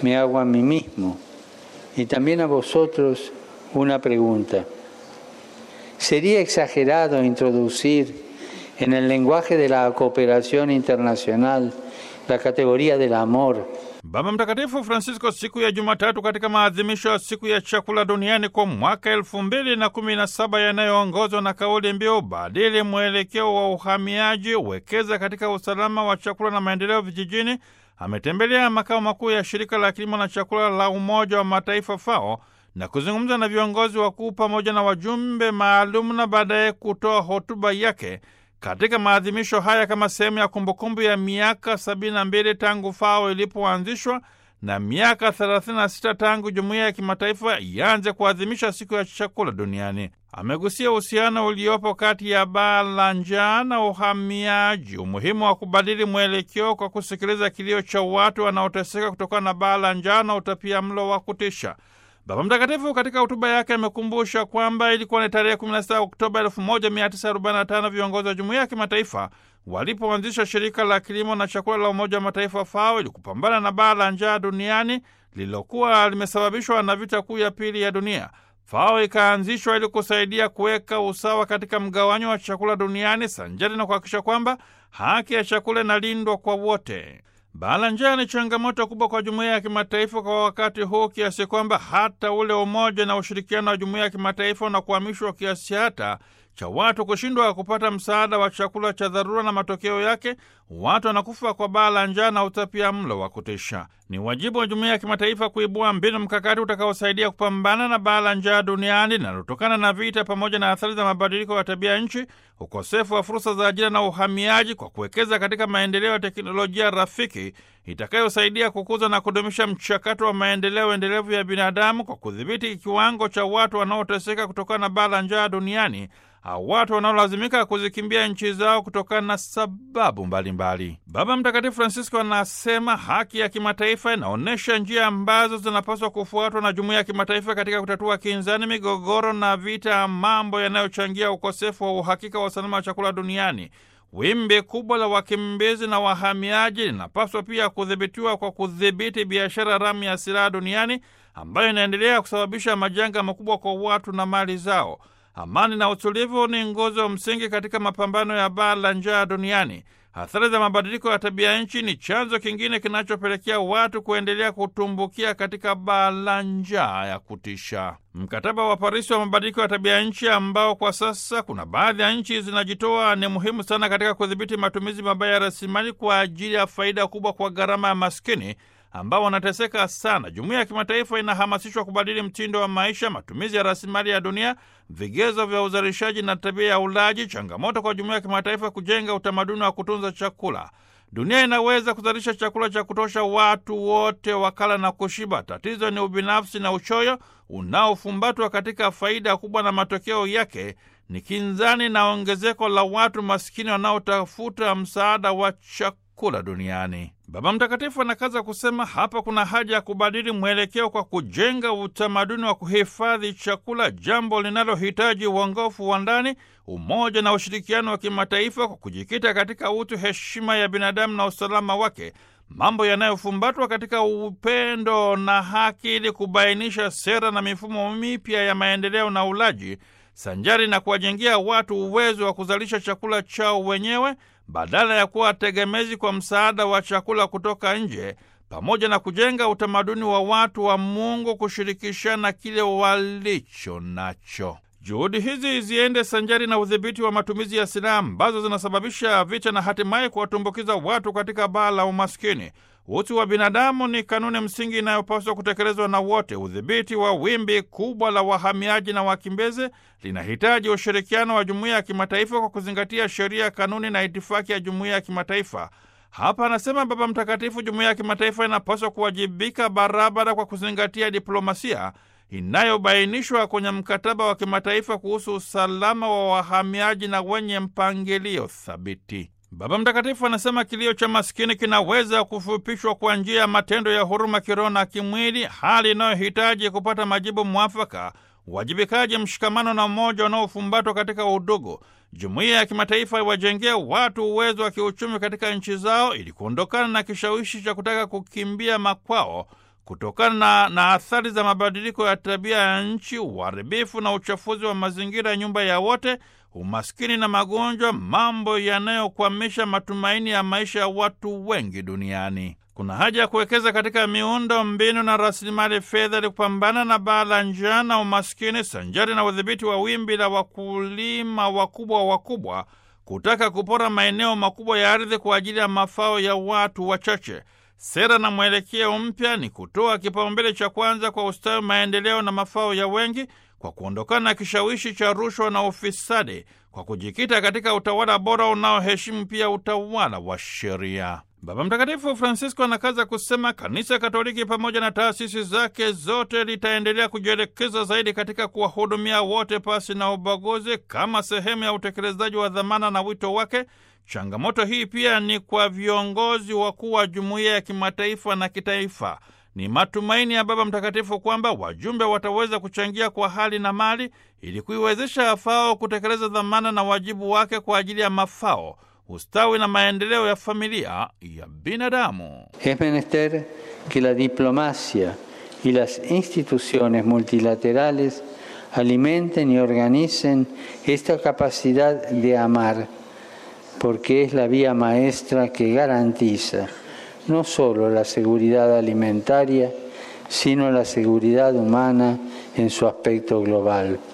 me hago a mí mismo y también a vosotros una pregunta. ¿Sería exagerado introducir en el lenguaje de la cooperación internacional la categoría del amor Baba Mtakatifu Francisco siku ya Jumatatu katika maadhimisho ya siku ya chakula duniani kwa mwaka elfu mbili na kumi na saba yanayoongozwa na kauli mbiu badili mwelekeo wa uhamiaji, wekeza katika usalama wa chakula na maendeleo vijijini, ametembelea makao makuu ya shirika la kilimo na chakula la Umoja wa Mataifa FAO na kuzungumza na viongozi wakuu pamoja na wajumbe maalum na baadaye kutoa hotuba yake katika maadhimisho haya kama sehemu ya kumbukumbu ya miaka 72 tangu FAO ilipoanzishwa na miaka 36 tangu jumuiya ya kimataifa ianze kuadhimisha siku ya chakula duniani. Amegusia uhusiano uliopo kati ya baa la njaa na uhamiaji, umuhimu wa kubadili mwelekeo kwa kusikiliza kilio cha watu wanaoteseka kutokana na baa la njaa na utapia mlo wa kutisha. Baba Mtakatifu katika hotuba yake amekumbusha kwamba ilikuwa ni tarehe 16 Oktoba 1945 viongozi wa jumuiya ya kimataifa walipoanzisha shirika la kilimo na chakula la Umoja wa Mataifa FAO ili kupambana na baa la njaa duniani lililokuwa limesababishwa na vita kuu ya pili ya dunia. FAO ikaanzishwa ili kusaidia kuweka usawa katika mgawanyo wa chakula duniani sanjari na kuhakikisha kwamba haki ya chakula inalindwa kwa wote. Baa la njaa ni changamoto kubwa kwa jumuiya ya kimataifa kwa wakati huu, kiasi kwamba hata ule umoja na ushirikiano wa jumuiya ya kimataifa na kuhamishwa kiasi hata cha watu kushindwa kupata msaada wa chakula cha dharura, na matokeo yake watu wanakufa kwa baa la njaa na utapia mlo wa kutisha. Ni wajibu wa jumuiya ya kimataifa kuibua mbinu mkakati utakaosaidia kupambana na baa la njaa duniani linalotokana na vita pamoja na athari za mabadiliko ya tabia nchi, ukosefu wa fursa za ajira na uhamiaji, kwa kuwekeza katika maendeleo ya teknolojia rafiki itakayosaidia kukuza na kudumisha mchakato wa maendeleo endelevu ya binadamu, kwa kudhibiti kiwango cha watu wanaoteseka kutokana na baa la njaa duniani au watu wanaolazimika kuzikimbia nchi zao kutokana na sababu mbalimbali mbali. Baba Mtakatifu Francisco anasema haki ya kimataifa inaonyesha njia ambazo zinapaswa kufuatwa na jumuiya ya kimataifa katika kutatua kinzani, migogoro na vita, mambo yanayochangia ukosefu wa uhakika wa usalama wa chakula duniani. Wimbi kubwa la wakimbizi na wahamiaji linapaswa pia kudhibitiwa kwa kudhibiti biashara haramu ya silaha duniani ambayo inaendelea kusababisha majanga makubwa kwa watu na mali zao. Amani na utulivu ni nguzo msingi katika mapambano ya baa la njaa duniani. Athari za mabadiliko ya tabia nchi ni chanzo kingine kinachopelekea watu kuendelea kutumbukia katika baa la njaa ya kutisha. Mkataba wa Parisi wa mabadiliko ya tabia nchi, ambao kwa sasa kuna baadhi ya nchi zinajitoa, ni muhimu sana katika kudhibiti matumizi mabaya ya rasilimali kwa ajili ya faida kubwa kwa gharama ya maskini ambao wanateseka sana. Jumuiya ya kimataifa inahamasishwa kubadili mtindo wa maisha, matumizi ya rasilimali ya dunia, vigezo vya uzalishaji na tabia ya ulaji. Changamoto kwa jumuiya ya kimataifa kujenga utamaduni wa kutunza chakula. Dunia inaweza kuzalisha chakula cha kutosha watu wote wakala na kushiba. Tatizo ni ubinafsi na uchoyo unaofumbatwa katika faida kubwa, na matokeo yake ni kinzani na ongezeko la watu maskini wanaotafuta msaada wa chakula duniani. Baba Mtakatifu anakaza kusema hapa kuna haja ya kubadili mwelekeo kwa kujenga utamaduni wa kuhifadhi chakula, jambo linalohitaji uongofu wa ndani, umoja na ushirikiano wa kimataifa kwa kujikita katika utu, heshima ya binadamu na usalama wake, mambo yanayofumbatwa katika upendo na haki, ili kubainisha sera na mifumo mipya ya maendeleo na ulaji, sanjari na kuwajengea watu uwezo wa kuzalisha chakula chao wenyewe badala ya kuwa tegemezi kwa msaada wa chakula kutoka nje, pamoja na kujenga utamaduni wa watu wa Mungu kushirikishana kile walicho nacho. Juhudi hizi ziende sanjari na udhibiti wa matumizi ya silaha ambazo zinasababisha vita na hatimaye kuwatumbukiza watu katika baa la umaskini. Utu wa binadamu ni kanuni msingi inayopaswa kutekelezwa na wote. Udhibiti wa wimbi kubwa la wahamiaji na wakimbizi linahitaji ushirikiano wa jumuiya ya kimataifa kwa kuzingatia sheria, kanuni na itifaki ya jumuiya ya kimataifa. Hapa anasema Baba Mtakatifu, jumuiya ya kimataifa inapaswa kuwajibika barabara kwa kuzingatia diplomasia inayobainishwa kwenye mkataba wa kimataifa kuhusu usalama wa wahamiaji na wenye mpangilio thabiti. Baba Mtakatifu anasema kilio cha maskini kinaweza kufupishwa kwa njia ya matendo ya huruma kiroho na kimwili, hali inayohitaji kupata majibu mwafaka, uwajibikaji, mshikamano na umoja unaofumbatwa katika udugu. Jumuiya ya kimataifa iwajengee watu uwezo wa kiuchumi katika nchi zao ili kuondokana na kishawishi cha kutaka kukimbia makwao kutokana na athari za mabadiliko ya tabia ya nchi, uharibifu na uchafuzi wa mazingira ya nyumba ya wote, umaskini na magonjwa, mambo yanayokwamisha matumaini ya maisha ya watu wengi duniani. Kuna haja ya kuwekeza katika miundo mbinu na rasilimali fedha ili kupambana na baa la njaa na umaskini, sanjari na udhibiti wa wimbi la wakulima wakubwa wakubwa kutaka kupora maeneo makubwa ya ardhi kwa ajili ya mafao ya watu wachache. Sera na mwelekeo mpya ni kutoa kipaumbele cha kwanza kwa ustawi, maendeleo na mafao ya wengi kwa kuondokana na kishawishi cha rushwa na ufisadi, kwa kujikita katika utawala bora unaoheshimu pia utawala wa sheria. Baba Mtakatifu Francisco anakaza kusema Kanisa Katoliki pamoja na taasisi zake zote litaendelea kujielekeza zaidi katika kuwahudumia wote pasi na ubaguzi kama sehemu ya utekelezaji wa dhamana na wito wake. Changamoto hii pia ni kwa viongozi wakuu wa jumuiya ya kimataifa na kitaifa. Ni matumaini ya Baba Mtakatifu kwamba wajumbe wataweza kuchangia kwa hali na mali ili kuiwezesha FAO kutekeleza dhamana na wajibu wake kwa ajili ya mafao ustawi na maendeleo ya familia ya binadamu. Es menester que la diplomacia y las instituciones multilaterales alimenten y organicen esta capacidad de amar, porque es la vía maestra que garantiza no solo la seguridad alimentaria, sino la seguridad humana en su aspecto global.